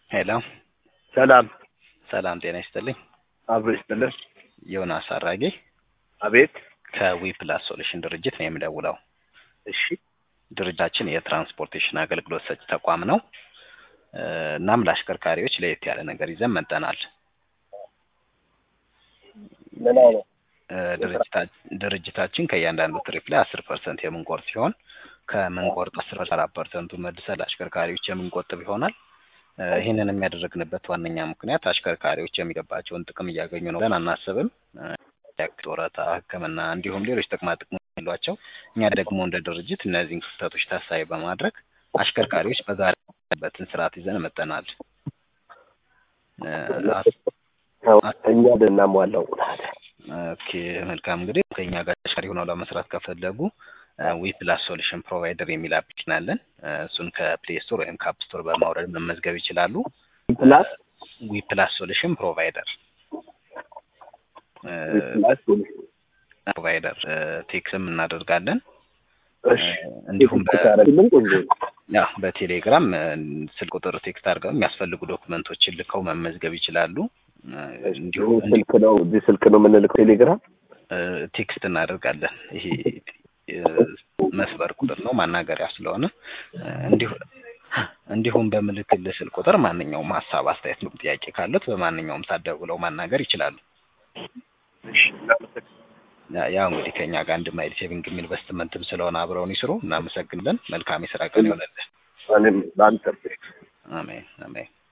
ሄሎ ሰላም ሰላም ጤና ይስጥልኝ። አብሮ ይስጥልን። ዮናስ አራጌ አቤት። ከዊ ፕላስ ሶሉሽን ድርጅት ነው የምደውለው። እሺ ድርጅታችን የትራንስፖርቴሽን አገልግሎት ሰጪ ተቋም ነው። እ፣ እናም ለአሽከርካሪዎች ለየት ያለ ነገር ይዘን መጠናል። ምን አይነት እ፣ ድርጅታ- ድርጅታችን ከእያንዳንዱ ትሪፕ ላይ አስር ፐርሰንት የምንቆርጥ ሲሆን ከምንቆርጥ አስር አራት ፐርሰንቱ መልሰን ለአሽከርካሪዎች የምንቆጥብ ይሆናል። እ፣ ይህንን የሚያደርግንበት ዋነኛ ምክንያት አሽከርካሪዎች የሚገባቸውን ጥቅም እያገኙ ነው ብለን አናስብም። እ፣ ጡረታ፣ ሕክምና እንዲሁም ሌሎች ጥቅማ ጥቅሞች ያሏቸው እኛ ደግሞ እንደ ድርጅት እነዚህን ክፍተቶች ታሳቢ በማድረግ አሽከርካሪዎች በጋራ ያለበትን ስርዓት ይዘን መጠናል። እ፣ አስ- ያው እኛ እናሟላው ኦኬ መልካም እንግዲህ ከኛ ጋር ተሻሪ ሆነው ለመስራት ከፈለጉ ዊ ፕላስ ሶሉሽን ፕሮቫይደር የሚል አፕሊኬሽን አለን። እ፣ እሱን ከፕሌይ ስቶር ወይም ከአፕ ስቶር በማውረድ መመዝገብ ይችላሉ። ፕላስ ዊ ፕላስ ሶሉሽን ፕሮቫይደር እ፣ ፕላስ ፕሮቫይደር እ፣ ቴክስም እናደርጋለን። እሺ እ፣ እንዲሁም በ- ታረግልን ቆንጆ ያ በቴሌግራም እ፣ ስልክ ቁጥር ቴክስት አድርገው የሚያስፈልጉ ዶክመንቶችን ልከው መመዝገብ ይችላሉ። እ፣ እንዲሁም ይህ ስልክ ነው እዚህ ስልክ ነው የምንልከው ቴሌግራም እ፣ ቴክስት እናደርጋለን። ይሄ እ፣ መስበር ቁጥር ነው ማናገሪያ ስለሆነ እ፣ እንዲሁ እንዲሁም በምልክልህ ስልክ ቁጥር ማንኛውም ሀሳብ፣ አስተያየት፣ ጥያቄ ካሉት በማንኛውም ሰዓት ደውለው ማናገር ይችላሉ። እሺ እናመሰግናለን። ያ- ያው እንግዲህ ከኛ ጋር አንድ ማይል ሴቪንግ ኢንቨስትመንትም ስለሆነ አብረውን ይስሩ። እናመሰግናለን። መልካም የስራ ቀን ይሆንልን። እኔም ለአንተ አሜን አሜን።